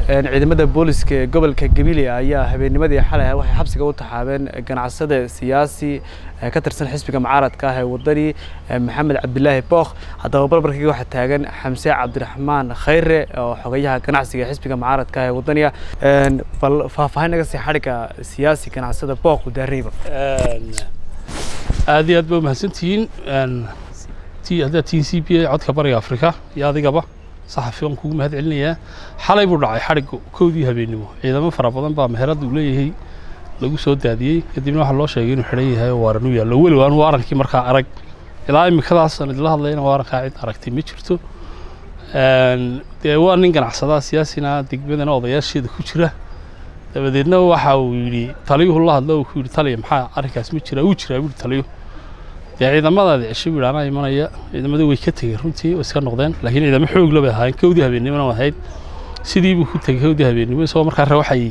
ciidamada booliska ee gobolka gabiley ayaa habeennimadii xalay waxay xabsiga u taxaabeen ganacsade siyaasi ka tirsan xisbiga mucaaradka ah ee wadani maxamed cabdilaahi bookh haddaba barbarkii waxaa taagan xamse cabdiraxmaan khayre oo xogayaha ganacsiga ee xisbiga mucaaradka ah ee wadaniga bal faahfaahin naga sii xadhigga siyaasi ganacsada bookh udaareyba aad iyo aad ba umahadsantihiin t haddaad tihiin c b a codka bariga afrika iyo adigaba saxafi waan kugu mahad celinayaa xalay buu dhacay xadhigga kowdii habeennimo ciidamo fara badan baa meherada uu leeyahay lagu soo daadiyey kadibna waxaa loo sheegay inuu xidhan yahay oo waaran u yaallo weli waan waarankii markaa arag ilaa imikadaas aan idila hadlayna waarankaa cid aragtay ma jirto dee waa nin ganacsadaa siyaasina degmadana odayaasheeda ku jira dabadeedna waxa uu yidhi taliyuhu la hadlo uu ku yidhi taliya maxaa arrinkaas ma jira wuu jiraa buuhi taliyu dee ciidamadaadi cisho buu yidhi anaa imanaya ciidamadii way ka tegeen runtii way iska noqdeen laakiin ciidamo xoog la bay ahaayeen kowdii habeennimona ahayd sidii buu ku tegey kowdii habeennimo isagoo markaa rawaxayey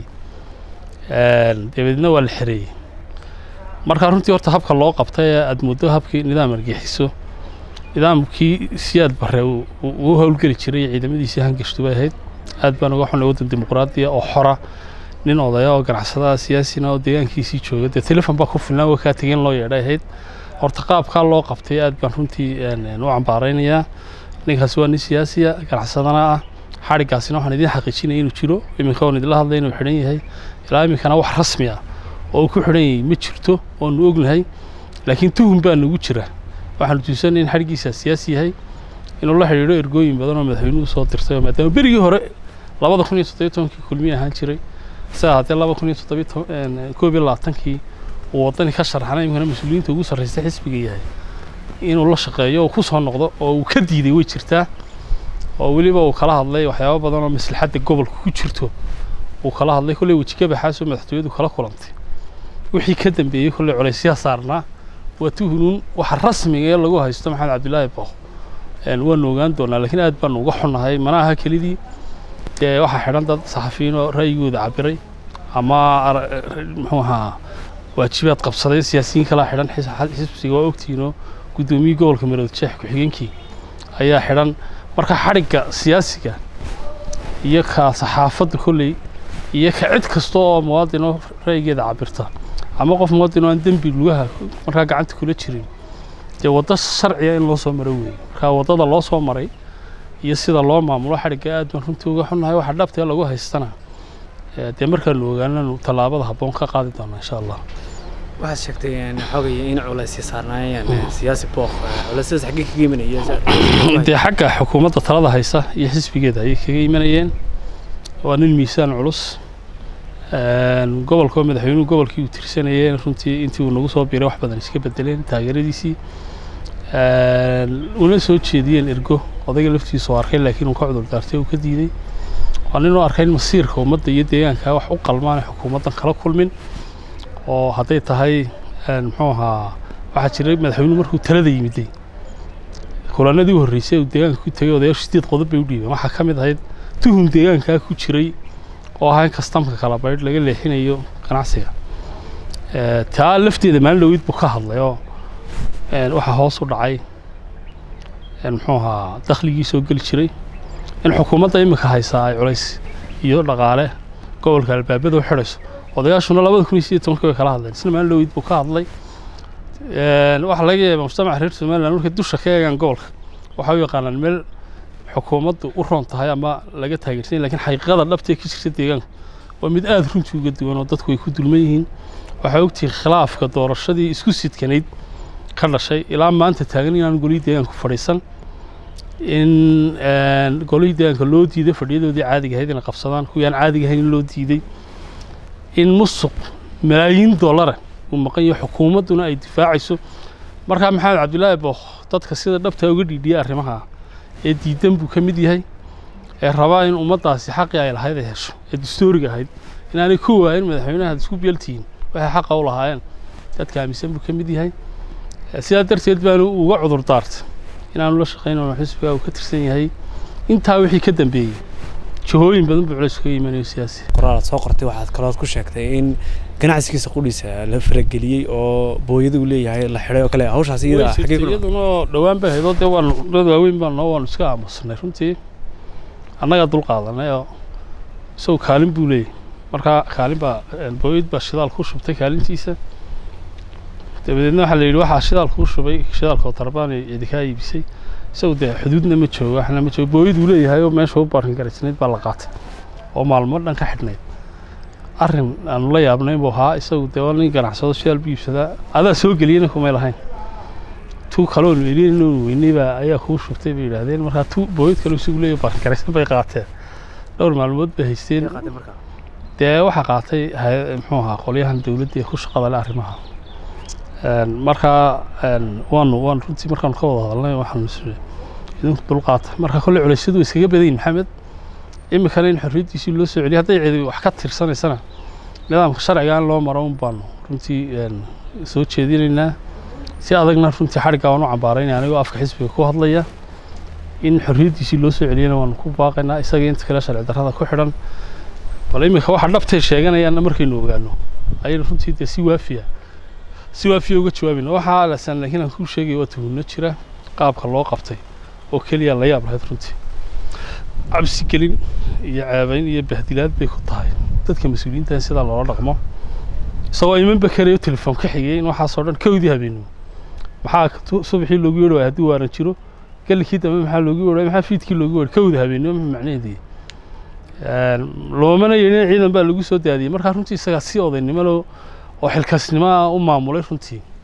dabeedna waa la xereeyey markaa runtii horta habka loo qabtay ee aad muddo habkii nidaam argixiso nidaamkii siyaad bare uu howlgeli jiray ciidamadiisii hangashtu bay ahayd aad baan uga xunay waddan dimuqraadiya oo xora nin odaya oo ganacsadaha siyaasina oo deegaankiisii jooga dee telefon baa ku filnaan waa kaa tegeen loo yeedhay ahayd horta qaabkaa loo qabtay aad baan runtii u cambaaraynayaa ninkaasi waa nin siyaasiya ganacsadana ah xadhiggaasina waxaan idiin xaqiijinaya inuu jiro iminka oon idila hadlay inuu xidhan yahay ilaa iminkana wax rasmi ah oo uu ku xidhan yahay ma jirto oonu ognahay laakiin tuhum baa nagu jira waxaanu tuusanay in xadhiggiisa siyaasi yahay inuu la xidhiidho ergooyin badan oo madaxweynuhu soo dirtay oo maadaama berigii hore labada kun iyo toddobiyo tobankii kulmiye ahaan jiray isaga haddee laba kun iyo toddobiyo koob iyo labaatankii uu waddani ka sharxana iminkana mas-uuliyiinta ugu sarraysta xisbiga yahay inuu la shaqeeyo oo ku soo noqdo oo uu ka diiday way jirtaa oo weliba uu kala hadlay waxyaabo badan oo maslaxadda gobolka ku jirto uu kala hadlay kolley wejigabaxaasoo madaxtooyadu kala kulantay wixii ka dambeeyey kolley culaysyaa saarnaa waa tuhunuun waxa rasmiga ee lagu haysto maxamed cabdilaahi bookh waanu ogaan doonaa laakiin aad baanu uga xunnahay mana aha kelidii dee waxaa xidhan dad saxafiyiin oo ra'yigooda cabiray ama muxuu ahaa waajibaad qabsaday siyaasiyiin kalaa xidhan xisbiga waa ogtihiinoo guddoomiyii gobolka marood jeex ku-xigeenkii ayaa xidhan marka xadhigga siyaasiga iyo ka saxaafadda kolley iyo ka cid kasta oo muwaadinoo ra'yigeeda cabirta ama qof muwaadin oo aan dembi lugaha markaa gacanta kula jirin dee waddo sharciga in loo soo maro weeye marka waddada loo soo maray iyo sida loo maamulo xadhigga aad baan runtii uga xunnahay waxa dhabtee lagu haystana dee markaanu ogaananu tallaabada habboon ka qaadi doona insha allah waxaad sheegtay xogaya in culaysya saarnaayeen siyaasi bookh culaysyadaas xaggee kaga imanaya dee xagga xukuumadda talada haysa iyo xisbigeeda ayay kaga imanayeen waa nin miisaan culus gobolka madaxweynuhu gobolkii uu tirsanayeen runtii intii uu nagu soo biiray wax badan iska bedeleen taageeradiisii una soo jeediyeen ergo odayga laftiisa oo arkay laakiin uu ka cudur daartay uu ka diiday waa nin oo arkay in masiirka ummadda iyo deegaanka wax u qalmaan xukuumaddan kala kulmin oo hadday tahay muxuu ahaa waxaa jiray madaxweynuhu markuu talada yimiday kulanadii u horreysay uu deegaanka ku tegay odayaashu sideed qodob bay u dhiibeen waxaa ka mid ahayd tuhum deegaankaa ku jiray oo ahaa in kastamka kala baydh laga leexinayo ganacsiga taa lafteeda maalin dhaweyd buu ka hadlay oo waxaa hoos u dhacay muxuu ahaa dakhligii soo geli jiray in xukuumadda iminka haysaa ay culays iyo dhaqaale gobolka albaabada u xidhayso odayaashuna labada kun iyo sideed tobankii way kala hadleen isna maalin dhaweyd buu ka hadlay waxaa laga yaabaa mujtamaca reer somaliland markay dusha ka eegaan gobolka waxay u yaqaanaan meel xukuumaddu u roon tahay ama laga taageersan lakiin xaqiiqada dhabtee ka jirta deegaanka waa mid aada runtii uga duwan oo dadku ay ku dulman yihiin waxaa ogtihiin khilaafka doorashadii isku sidkanayd ka dhashay ilaa maanta taagan inaan golihii deegaanku fadhiisan in golihii deegaanka loo diiday fadhiyadoodii caadiga ahayd inay qabsadaan kuwii aan caadiga ahayn in loo diiday in musuq malaayiin dollara uu maqan yahay xukuumadduna ay difaacayso markaa maxamed cabdilaahi bookh dadka sida dhabtaa uga dhiidhiyay arrimaha ee diidan buu ka mid yahay ee rabaa in ummaddaasi xaqii ay lahayd ay hesho ee dastooriga ahayd inaanay ku waayin madaxweynaha ad isku beeltihiin waxay xaqa u lahaayeen dadka aaminsan buu ka mid yahay sidaa darteed baanu uga cudur daartay inaanu la shaqayno xisbiga uu ka tirsan yahay intaa wixii ka dambeeyey jihooyin badan buu culays kaga imanayo siyaasi qoraal aad soo qortay waxaad kalood ku sheegtay in ganacsigiisa qudhiisa la farageliyey oo booyada uu leeyahay la xidhay oo kale hawshaas iyada xaggee ku iyaduna dhowaan bay ahayd oo dee waanu dad waaweyn baan noo waanu iska aamusnay runtii annagaa dul qaadanay oo isagu kaalin buu leeyahy markaa kaalin baa booyad baa shidaal ku shubtay kaalintiisa dabadeedna waxaa la yidhi waxaa shidaal kuu shubay shidaalka oo tarbaan ee cidi kaa iibisay isagu dee xuduudna ma joogo waxna ma joogo booyad uu leeyahay oo meesha u baarin garaysnayd baa la qaatay oo maalmo dhan ka xidhnayd arrin aanu la yaabnayn buu ahaa isagu dee waa nin ganacsado shidaal bu iibsadaa adaa soo geliyena kumay lahayn tuu kaloonu elinu weynay baa ayaa kuu shubtay bay yidhaahdeen markaa tu booyad kale isagu leeyahay baarin garaysan bay qaateen dhowr maalmood bay haysteen dee waxaa qaatay muxuu ahaa qolyahan dowladda ee ku shaqada le arrimaha markaa waanu waan runtii markaanu ka wada hadalnay waxaanu is idinku dulqaata marka kolley culeysyadu way iskaga badan yihin maxamed iminkana in xorriyaddiisii loo soo celiyo hadday cidi wax ka tirsanaysana nidaamka sharciga in loo maro un baanu runtii soo jeedinaynaa si adagna runtii xadhiggaa waan u cambaaraynaya anigoo afka xisbiga ku hadlaya in xorriyaddiisii loo soo celiyana waanu ku baaqaynaa isaga inta kale sharci darrada ku xidhan bal iminka waxa dhabtay sheeganayaanna markaynu ogaano ayaynu runtii dee si waafiya si waafiya uga jawaabayna waxaa lasan laakiin aan kuu sheegaya waa tuhunno jira qaabka loo qabtay oo keliya la yaab lahayd runtii cabsi gelin iyo ceebayn iyo bahdilaad bay ku tahay dadka mas-uuliyiintan sidaa loola dhaqmo isagoo imanba karayo telefoon ka xigay in waxaasoo dhan kowdii habeenimo maxaa subaxii loogu yeedhi waaya haddii waaran jiro gallikii dambe maxaa loogu yeedhi waaya maxaa fiidkii loogu yeedhi kowda habeenimo ma macnaheedii loomana yeedhin ciidan baa lagu soo daadiyey markaa runtii isagaa si odaynimo loo oo xilkaasnimo u maamulay runtii